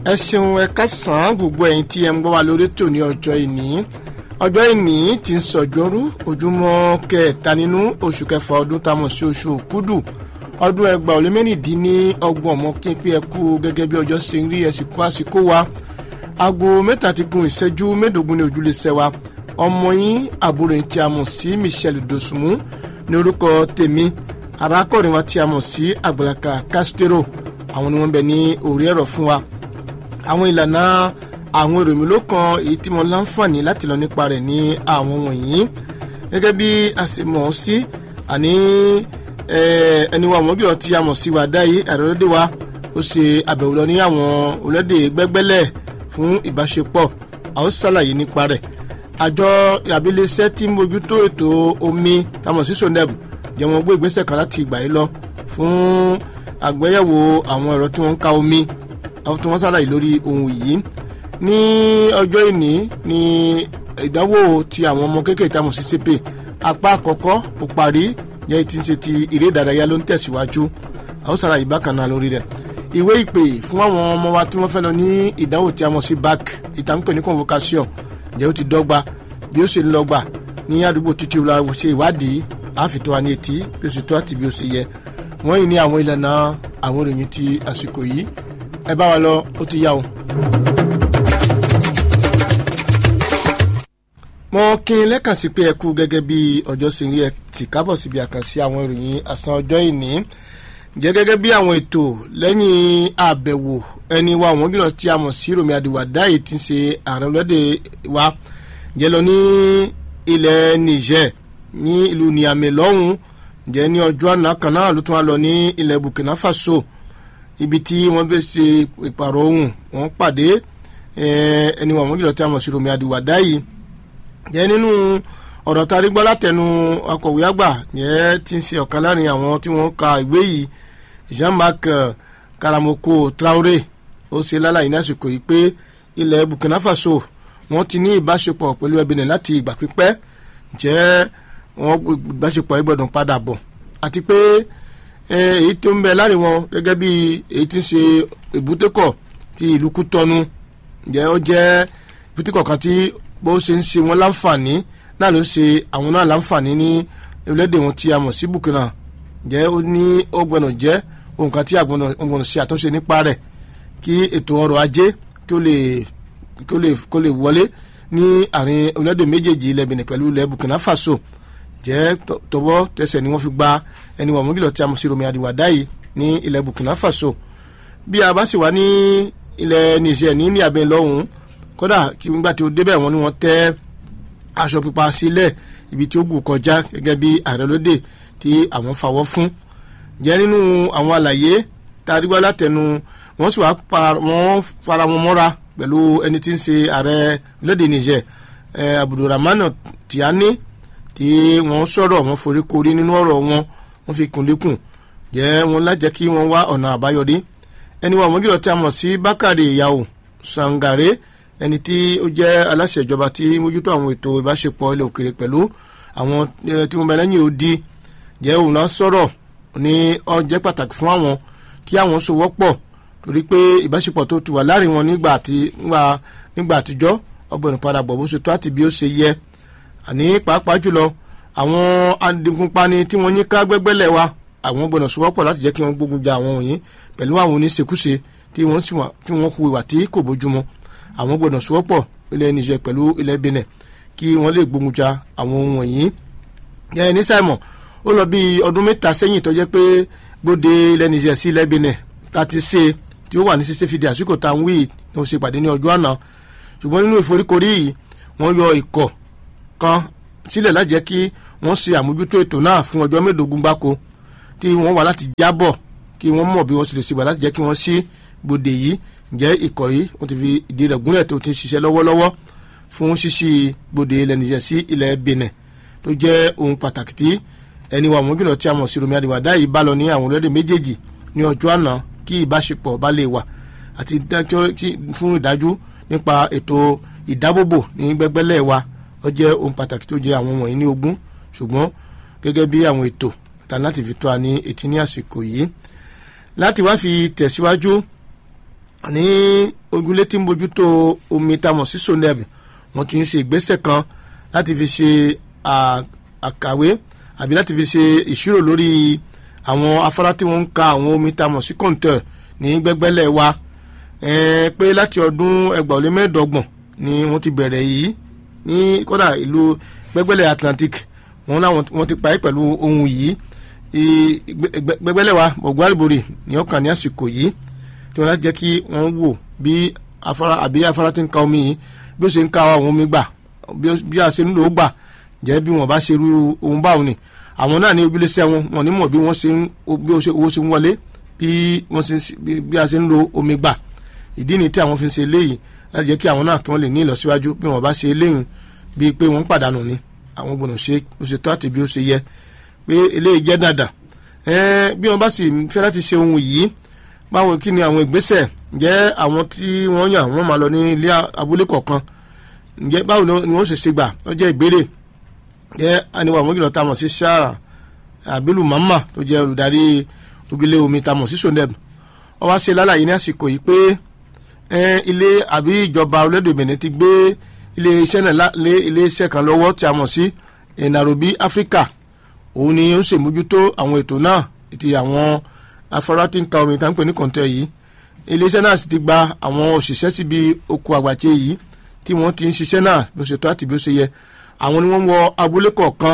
ẹ ṣeun ẹ kásán gbogbo ẹ̀yin tí ẹ ń gbọ́ wa lórí tò ní ọjọ́ ìní ọjọ́ ìní ti ń sọ̀jọ́rú ojúmọ́ kẹta nínú oṣù kẹfà ọdún tá a mọ̀ sí oṣù òkúdù ọdún ẹgbàá ó lé mẹ́rìndínlọ́gbọ̀n ọmọ kí n pé ẹ kú gẹ́gẹ́ bí ọjọ́ ṣe ń rí ẹ sì kú àsìkò wa aago mẹ́ta ti gun ìṣẹ́jú mẹ́ẹ̀ẹ́dógún ní ojúlé sẹ́wà ọmọ yín àbúrò yín tí a mọ̀ sí Michelle Dosunmu ní orúkọ tèmi arákùnrin wa tí a mọ̀ sí Àgbàlàkà Castro àwọn ni wọ́n bẹ ní orí ẹ̀rọ fún wa àwọn ìlànà àwọn èrò mi ló kan èyí tí mo láǹfààní láti lọ nípa rẹ̀ ní àwọn wọ̀nyí gẹ́gẹ́ bí a sì mọ̀ ọ́ sí àní ẹni wa mọ́bí ọtí a mọ̀ sí wa dáyé àrẹ́lẹ́dẹ́ wa ó ṣe àbẹ̀wò lọ ní àwọn orílẹ̀-èdè gbẹ́gbẹ́lẹ̀ fún ìbáṣepọ̀ a ó ṣàlàyé nípa rẹ̀ àjọ àbílẹ̀ṣẹ́ tí ń bójútó ètò omi tamọ̀ sí soneb jẹ́ wọn gbé ìgbésẹ̀ kan láti ìgbà yìí lọ fún àgbéyẹ̀wò àwọn ẹ̀rọ tí wọ́n ń ka omi àwọn tí wọ́n ṣàlàyé lórí ohun yìí ní ọjọ́ ìní ní ìdánwò ti àwọn ọmọ kéékèèké tamọ̀ sí CP apá àkọ́kọ́ ó parí yẹ́ ti ń ṣe ti eré ìdárayá ló ń tẹ̀síwájú àwọn ṣàlàyé bákan náà lórí rẹ̀ ìwé ìpè fún àwọn ọmọ wa tí wọ́n fẹ́ lọ ní ìdánwò tí a mọ̀ sí bac ìtàǹpẹ̀ ní convocation ǹjẹ́ ó ti dọ́gba bí ó ṣe ń lọ́gba ní àdúgbò títí la ṣe ìwádìí àfitọ́ wa ní etí bí ó ṣe tó àti bí ó ṣe yẹ wọ́n yìí ní àwọn ìlànà àwọn ìròyìn ti àsìkò yìí ẹ bá wa lọ ó ti yá o. mo kí n lẹ́kàn sí pé ẹ kú gẹ́gẹ́ bí ọjọ́ ṣe ń rí ẹ tì kábọ̀ síbi àkànṣe àwọn ìròyìn àsán ọjọ́ ìní jẹ́ gẹ́gẹ́ bí àwọn ètò lẹ́yìn àbẹ̀wò ẹni wa àwọn gílọ̀ tí a mọ̀ sí Rọ̀mí Àdìwàdá yìí ti ń ṣe ààrẹ ọlọ́dẹ wa jẹ́ lọ ní ilẹ̀ Niger ní ìlú Niamey lọ́hùn jẹ́ ní ọjọ́ àná kan náà ló tún wá lọ ní ilẹ̀ Burkina Faso ibi tí wọ́n bẹ ṣe ìpàrọ̀ ohùn wọ́n pàdé ẹni wa àwọn gílọ̀ tí a mọ̀ sí Rọ̀mí Àdìwàdá yìí jẹ́ nínú ọ̀rọ̀ tá a rí gbọ́ látẹnu akọ̀wé àgbà yẹn ti ń ṣe ọ̀kan láàrin àwọn tí wọ́n ka ìwé yìí Jean-Marc Karamoko Traoré ó ṣe lálàyé ní àsìkò yìí pé ilẹ̀ Burkina Faso wọ́n ti ní ìbáṣepọ̀ pẹ̀lú Benin láti ìgbà pípẹ́ jẹ́ wọ́n ìbáṣepọ̀ yìí gbọ́dọ̀ padà bọ̀ àti pé èyí tó ń bẹ láàrin wọn gẹ́gẹ́ bí èyí tí ń ṣe ìbútẹ́kọ̀ ti ìlú Kútọ́nù jẹ́ ó jẹ́ ìbútẹ́kọ̀ kan tí bó ṣe ń ṣe wọn láǹfààní náà ló ṣe àwọn náà láǹfààní ní orílẹ̀-èdè wọn tí a mọ̀ sí Burkina jẹ́ ó ní ó gbọ́dọ̀ jẹ́ ohun kan tí a gbọ́dọ̀ ṣe àtúnṣe nípa rẹ̀ kí ètò ọrọ̀ ajé kí ó lè kí ó lè kó lè wọlé ní àárín orílẹ̀-èdè méjèèjì ilẹ̀ Benin pẹ̀lú ilẹ̀ Burkina Faso jẹ́ tọwọ́ tẹsẹ̀ ni wọ́n fi gba ẹni wọ̀n mọ́gìlọ̀ tí a mọ̀ sí Rọ̀mí Àdìwàdá yìí ní ilẹ̀ Burkina Faso bí a bá sì wá ní ilẹ̀ Niger ní ní abẹ́ lọ́hùn-ún kódà kí nígbà tí ó débẹ̀ wọ́n ní wọ́n tẹ́ aṣọ pípa sílẹ̀ ibi tí ó gùn kọjá gẹ́gẹ́ bí ààrẹ lóde tí àwọn fawọ́ fún jẹ́ nínú àwọn àlàyé tá a rí gbọ́ látẹnu wọ́n sì wá wọ́n fara wọn mọ́ra pẹ̀lú ẹni tí ń ṣe ààrẹ lóde Niger Abdulrahman Tiani tí wọ́n sọ̀rọ̀ wọ́n forí korí nínú ọ̀rọ̀ wọn wọ́n fi kún lékùn jẹ́ wọn lájẹ́ kí wọ́n wá ọ̀nà àbáyọrí ẹni wọn àwọn gílọ̀ tí a mọ̀ sí Bákàrè Yàwó Sangare ẹni tí ó jẹ́ aláṣẹ ìjọba tí mójútó àwọn ètò ìbáṣepọ̀ ilẹ̀ òkèrè pẹ̀lú àwọn tí wọ́n bẹ lẹ́yìn odi jẹ́ òun náà sọ̀rọ̀ ní ó jẹ́ pàtàkì fún àwọn kí àwọn sowọ́pọ̀ torí pé ìbáṣepọ̀ tó ti wà láàrin wọn nígbà àti nígbà àtijọ́ ọgbọ̀n ìpadà bọ̀ bó ṣe tó àti bí ó ṣe yẹ àní pàápàá jùlọ àwọn adigunpani tí wọ́n ní ká gbẹ́gbẹ́lẹ̀ wa àwọn gbọ́dọ̀ sowọ́pọ̀ láti jẹ́ kí wọ́n gbógun ja àwọn wọ̀nyí pẹ̀lú àwọn oníṣekúṣe tí wọ́n hu ìwà tí kò bójúmọ́ àwọn gbọ́dọ̀ sowọ́pọ̀ ilẹ̀ Niger pẹ̀lú ilẹ̀ Benin kí wọ́n lè gbógun ja àwọn ohun wọ̀nyí. yẹn ní Simon ó lọ bí ọdún mẹ́ta sẹ́yìn tó jẹ́ pé gbòde ilẹ̀ Niger sí ilẹ̀ Benin ta ti ṣe tí ó wà ní ṣíṣe fìdí àsìkò tá à ń wí ní o ṣe pàdé ní ọjọ́ àná ṣùgbọ́n nínú ìforíkorí yìí wọ́n yọ ikọ̀ kan sílẹ̀ láti jẹ́ kí wọ́n ṣe àmójútó ètò náà fún ọjọ́ mẹ́ẹ̀ẹ́dógún gbáko tí wọ́n wà láti jábọ̀ kí wọ́n mọ̀ bí wọ́n ṣe lè ṣe wà láti jẹ́ kí wọ́n ṣí gbòde yìí ǹjẹ́ ikọ̀ yìí wọ́n ti fi ìdí rẹ̀ gúnlẹ̀ tó ti ń ṣiṣẹ́ lọ́wọ́lọ́wọ́ fún ṣíṣí gbòde ilẹ̀ Niger sí ilẹ̀ Benin tó jẹ́ ohun pàtàkì tí ẹni wa mọ́gìlọ̀ tí a mọ̀ sí Rọ̀mí Àdìwàdá yìí bá lọ ní àwọn orílẹ̀-èdè méjèèjì ní ọjọ́ àná kí ìbáṣepọ̀ bá lè wà àti fún ìdájú nípa ètò ìdábòbò ní gbẹ́gbẹ́lẹ̀ wa ó jẹ́ ohun pàtàkì tó jẹ́ àwọn wọ̀nyí ní ogún ṣùgbọ́n gẹ́gẹ́ bí àwọn ètò tán láti fi tó a ní etí ní àsìkò yìí láti wá fi tẹ̀síwájú ní ojúlé tí ń bójútó omi tamọ̀ sí soneb wọ́n ti ń ṣe ìgbésẹ̀ kan láti fi ṣe àkàwé àbí láti fi ṣe ìṣirò lórí àwọn afárá tí wọ́n ń ka àwọn omi tamọ̀ sí kọ̀ǹtẹ̀ ní gbẹ́gbẹ́lẹ̀ wa pé láti ọdún ẹgbàá ó lé mẹ́ẹ̀ẹ́dọ́gbọ̀n ni wọ́n ti bẹ̀rẹ̀ yìí ní kódà ìlú gbẹ́gbẹ́lẹ̀ Atlantic wọ́n láwọn wọ́n ti parí pẹ̀lú ohun yìí gbẹ́gbẹ́lẹ̀ wa ọ̀gbọ́n àlùbọ̀rì ní ọkàn ní àsìkò yìí tí wọ́n láti jẹ́ kí wọ́n wò bí afárá àbí afárá ti ń ka omi yìí bí ó ṣe ń ka àwọn omi gbà bí a ṣe ń lò ó gbà jẹ́ bí wọ́n bá ṣe irú ohun báwọn ni àwọn náà ní ojúlẹ̀sẹ̀ wọn wọn ní mọ̀ bí wọ́n ṣe ń bí owó ṣe ń wọlé bí wọ́n ṣe bí a ṣe ń lo omi gbà ìdí ni tí àwọn fi ń ṣe eléyìí láti jẹ́ kí àwọn náà kí wọ́n lè ní ìlọsíwájú bí wọ́n bá ṣe eléyìí bíi pé wọ́n ń pàdánù ni àwọn gbọ́dọ̀ ṣe bó ṣe tó àti bí ó ṣe yẹ pé eléyìí jẹ́ dáadáa bí wọ́n bá sì fẹ́ láti ṣe ohun yìí báwo kí ni àwọn ìgbésẹ̀ ǹjẹ́ àwọn tí wọ́n yàn wọ́n máa lọ ní ilé abúlé kọ̀ọ̀kan ǹjẹ́ báwo ni wọ́n ṣe ṣe gbà ó jẹ́ ìbéèrè jẹ́ àníwá àwọn ìgbìlọ̀ tamọ̀ sí sáà àbílù mama tó jẹ́ olùdarí ojúlé omi tamọ̀ sí soneb ó wá ṣe lálàyé ní àsìkò yìí pé ilé àbí ìjọba orílẹ̀-èdè Benin ti gbé ilé iṣẹ́ náà lé ilé iṣẹ́ kan lọ́wọ́ tí a mọ̀ sí Nairobi Africa òun ni ó ń ṣèmójútó àwọn ètò náà ti àwọn afárá tí ń ka omi tá ń pè ní kọ̀ǹtẹ̀ yìí iléeṣẹ́ náà sì ti gba àwọn òṣìṣẹ́ síbi oko àgbàtì yìí tí wọ́n ti ń ṣiṣẹ́ náà bí ó ṣe tó àti bí ó ṣe yẹ àwọn ni wọ́n wọ abúlé kọ̀ọ̀kan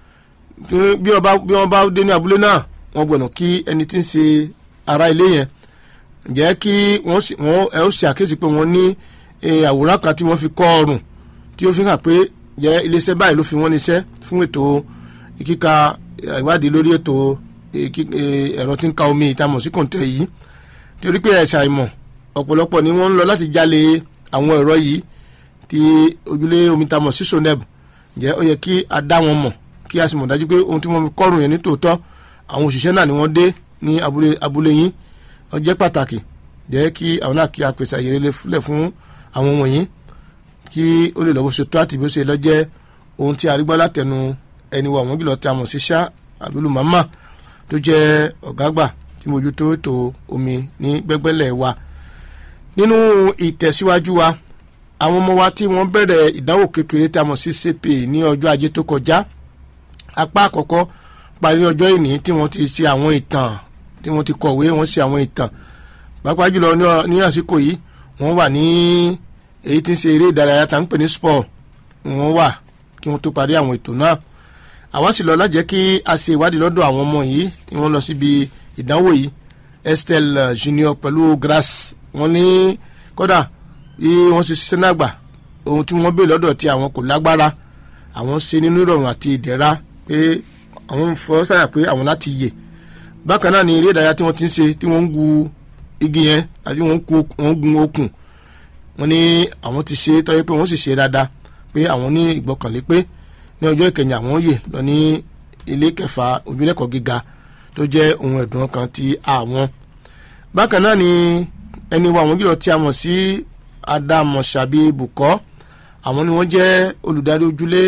bí wọ́n bá dé ní abúlé náà wọ́n gbọ́dọ̀ kí ẹni tí ń ṣe ará ilé yẹn jẹ́ kí wọ́n ẹ ó ṣe àkíyèsí pé wọ́n ní àwòrán kan tí wọ́n fi kọ́ ọrùn tí ó fi hàn pé jẹ́ iléeṣẹ́ báyìí ló fi wọ́n níṣẹ́ fún ètò kíka ìwádìí lórí ètò ẹ̀rọ tí ń ka omi ìtamọ̀ sí kòǹtẹ̀ yìí torí pé ẹ̀ṣà ìmọ̀ ọ̀pọ̀lọpọ̀ ni wọ́n ń lọ láti jalè àwọn ẹ̀rọ yìí tí ojúlé omi tamọ̀ sí soneb jẹ́ ó yẹ kí a dá wọn mọ̀ kí a sì mọ̀ dájú pé ohun tí wọ́n fi kọ́rùn yẹn ní tòótọ́ àwọn òṣìṣẹ́ náà ni wọ́n dé ní abúlé abúlé yín ó jẹ́ pàtàkì jẹ́ kí àwọn náà kí a pèsè àyè lẹ̀ fún àwọn wọ̀nyí kí ó lè lọ́wọ́ ṣe tó àti bí ó ṣe lọ jẹ́ ohun tí a rí gbọ́ látẹnu ẹni wọ àwọn gílọ̀ tí a mọ̀ sí ṣá àbílù màmá tó jẹ́ ọ̀gá àgbà tí mójútó ètò omi ní gbẹ́gbẹ́lẹ̀ wa nínú ìtẹ̀síwájú wa àwọn ọmọ wa tí wọ́n bẹ̀rẹ̀ ìdánwò kékeré tí a mọ̀ sí CPA ní ọjọ́ ajé tó kọjá apá àkọ́kọ́ parí ọjọ́ ìní tí wọ́n ti ṣe àwọn ìtàn tí wọ́n ti kọ̀wé wọ́n ṣe àwọn ìtàn pàápàá jùlọ ní àsìkò yìí wọ́n wà ní èyí tí ń ṣe eré ìdárayá tá ń pè ní sport wọ́n wà kí wọ́n tó parí àwọn ètò náà àwa sì lọ lájẹ́ kí a ṣe ìwádìí lọ́dọ̀ àwọn ọmọ yìí tí wọ́n lọ síbi ìdánwò yìí Estelle Junior pẹ̀lú Grace wọ́n ní kódà bí wọ́n ṣe ṣiṣẹ́ náà gbà ohun tí wọ́n béèrè lọ́dọ̀ tí àwọn kò lágbára àwọn ṣe nínú ìrọ̀rùn àti ìdẹ̀ra pé àwọn fọ́ sáyà pé àwọn láti yè bákan náà ni eré ìdárayá tí wọ́n ti ń ṣe tí wọ́n ń gu igi yẹn àti wọ́n ń gun okùn wọ́n ní àwọn ti ṣe tọ́jú pé wọ́n sì ṣe dáadáa pé àwọn ní ìgbọ́kànlé pé ní ọjọ́ ìkẹyìn àwọn yè lọ ní ilé kẹfà ojúlẹ̀kọ̀ gíga tó jẹ́ ohun ẹ̀dùn ọkàn ti àwọn bákan náà ni ẹni wa àwọn jùlọ tí a mọ̀ sí Adamosabi Bukọ́ àwọn ni wọ́n jẹ́ olùdarí ojúlé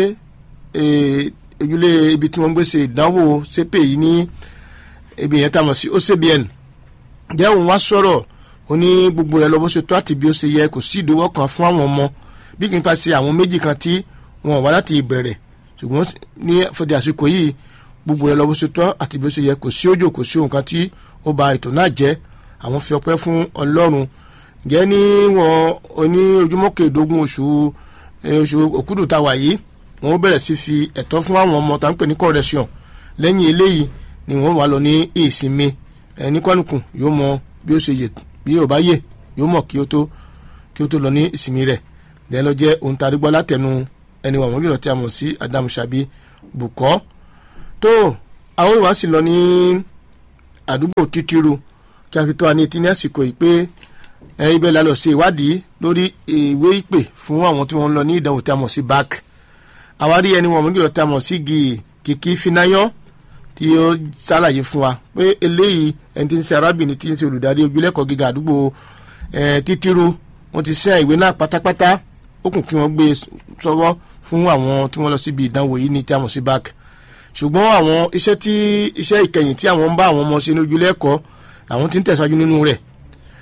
ojúlé ibi tí wọ́n gbé ṣe ìdánwò sépè yìí ní ibi yẹn tá a mọ̀ sí OCBN jẹ́ òun wá sọ̀rọ̀ ó ní gbogbo rẹ̀ lọ bó ṣe tó àti bí ó ṣe yẹ kò sí ìdíwọ́ kan fún àwọn ọmọ bí kì í fa ṣe àwọn méjì kan tí wọn wá láti ìbẹ̀rẹ̀ ṣùgbọ́n ní fọdí àsìkò yìí gbogbo rẹ̀ lọ bó ṣe tó àti bí ó ṣe yẹ kò sí òjò kò sí ohun kan tí ó ba ètò náà jẹ́ àwọn fi ọpẹ́ fún Ọlọ́run jẹ́ ní wọn oní ojúmọ́ kẹẹ̀ẹ́dógún oṣù oṣù òkúdù tá a wà yìí wọn bẹ̀rẹ̀ sí fi ẹ̀tọ́ fún àwọn ọmọ tá à ń pè ní correction lẹ́yìn eléyìí ni wọ́n wà lọ ní ìsinmi ẹni kọ́nùkùn yóò mọ bí ó ṣe yè bí yóò bá yè yóò mọ̀ kí ó tó kí ó tó lọ ní ìsinmi rẹ̀ lẹ́yìn lọ jẹ́ ohun tàrí gbọ́ látẹnu ẹni wà wọ́n yìí tí a mọ̀ sí Adam Sabi Bukọ́ tó àwọn ìwà sì lọ ní àdúgbò títíru kí a fi tó wa ní etí ní àsìkò yìí pé ibẹ̀ la lọ ṣe ìwádìí lórí ìwé ìpè fún àwọn tí wọ́n ń lọ ní ìdánwò tí a mọ̀ sí BAC àwárí ẹni wọ̀n mọ́gìlọ́ tí a mọ̀ sí kìkì finayọ́ tí ó ṣàlàyé fún wa pé eléyìí ẹni tí ń ṣe arábìnrin tí ń ṣe olùdarí ojúlẹ̀kọ̀ gíga àdúgbò títíru wọ́n ti ṣe ìwé náà pátápátá ó kùn kí wọ́n gbé sọ́wọ́ fún àwọn tí wọ́n lọ síbi ìdánwò yìí ní tí a mọ̀ sí BAC ṣùgbọ́n àwọn iṣẹ́ tí iṣẹ́ ìkẹyìn tí àwọn ń bá àwọn ọmọ ṣe ní ojúlẹ̀kọ̀ làwọn ti ń tẹ̀síwájú nínú rẹ̀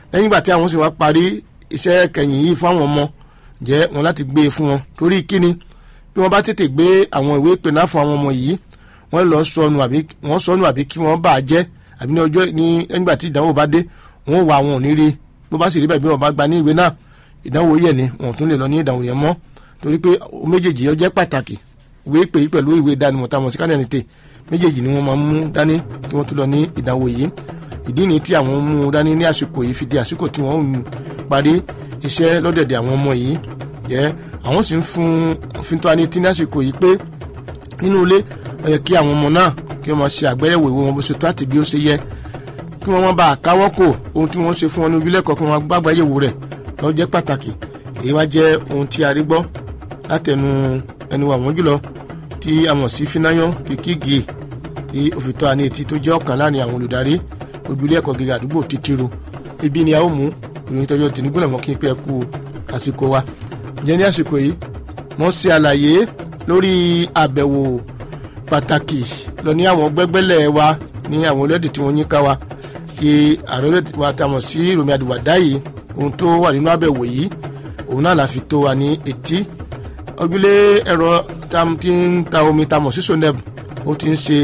lẹ́yìn ìgbà tí àwọn sì wá parí iṣẹ́ kẹyìn yìí fún àwọn ọmọ jẹ́ wọn láti gbé e fún wọn torí kíni bí wọ́n bá tètè gbé àwọn ìwé ìpènà fún àwọn ọmọ yìí wọ́n lọ sọnù àbí wọ́n sọnù àbí kí wọ́n bà á jẹ́ àbí ní ọjọ́ ní nígbà tí ìdánwò bá dé wọ́n wà wọn ò ní rí bó bá sì rí bẹ́ẹ̀ bí wọ́n bá gba ní ìwé náà ìdánwò yẹ̀ ni wọn ò tún lè lọ ní ìdánwò yẹn mọ́ torí pé méjèèjì yẹn jẹ́ pàtàkì ìwé ìpè yìí pẹ̀lú ìwé ìdánimọ̀ táwọn sí kánẹ́ẹ̀nìtè méjèèjì ni wọ́n máa mú dání kí wọ́n tún lọ ní ìdánwò yìí ìdí ni tí àwọn mú dání ní àsìkò yìí fi di àsìkò tí wọ́n ń parí iṣẹ́ lọ́dẹ̀dẹ̀ àwọn ọmọ yìí jẹ́ àwọn sì ń fún fintọ́ ani tí ní àsìkò yìí pé nínú ilé ó yẹ kí àwọn ọmọ náà kí wọ́n máa ṣe àgbéyẹ̀wò ìwé wọn bó ṣe tó àti bí ó ṣe yẹ kí wọ́n má bàa káwọ́ kò ohun tí wọ́n ṣe fún wọn ní ojúlẹ̀kọ̀ kí wọ́n gbàgbá yẹ̀wò rẹ̀ lọ́ jẹ́ pàtàkì èyí wá jẹ́ ohun tí a rí gbọ́ látẹnu ẹnu àwọn jùlọ tí a mọ̀ sí Finayan Kikigi tí òfìtọ́ àní etí tó jẹ́ ọ̀kan láàrin àwọn olùdarí ojúlé ẹ̀kọ́ gíga àdúgbò títírò ibi ni a ó mú ìròyìn tọ́jọ́ tìǹgúnlẹ̀ mọ́ kí n pẹ́ kú àsìkò wa jẹ́ ní àsìkò yìí wọ́n ṣe àlàyé lórí àbẹ̀wò pàtàkì lọ ní àwọn gbẹ́gbẹ́lẹ̀ wa ní àwọn orílẹ̀-èdè tí wọ́n yín ká wa kí ààrẹ orílẹ̀-èdè wa ta mọ̀ sí Rọ̀mí Àdìwàdá yìí ohun tó wà nínú àbẹ̀wò yìí òun náà la fi tó wa ní etí ojúlé ẹ̀rọ tí ń ta omi ta mọ̀ sí soneb ó ti ń ṣe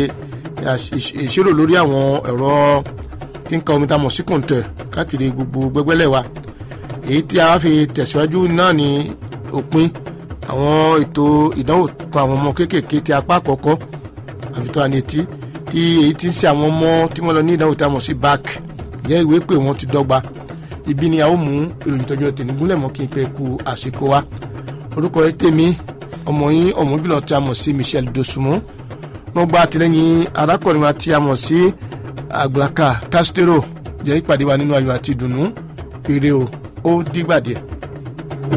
ìṣirò lórí àwọn ẹ̀rọ tí ń ka omi ta mọ̀ sí kòǹtẹ̀ káàkiri gbogbo gbẹ́gbẹ́lẹ̀ wa èyí tí a fi tẹ̀síwájú náà ní òpin àwọn ètò ìdánwò kan àwọn ọmọ kéékèèké ti apá àkọ́kọ́ àfitọ́ ànetí tí èyí ti ń ṣe àwọn ọmọ tí wọ́n lọ ní ìdánwò tí a mọ̀ sí bac jẹ́ ìwé pé wọ́n ti dọ́gba ibi ni a ó mú ìròyìn tọ́jú tẹ̀nígúnlẹ̀ mọ́ kí n pẹ́ ku àsìkò wa orúkọ ẹ tèmi ọmọ yín ọmọ jùlọ tí a mọ̀ sí Michel Dosunmu wọ́n gba àtìlẹ́yìn arákùnrin wa tí a mọ̀ sí Àgbàkà Castro jẹ́ ìpàdé wa nínú ayọ̀ àti ìdùnnú ire o ó dìgbà díẹ̀.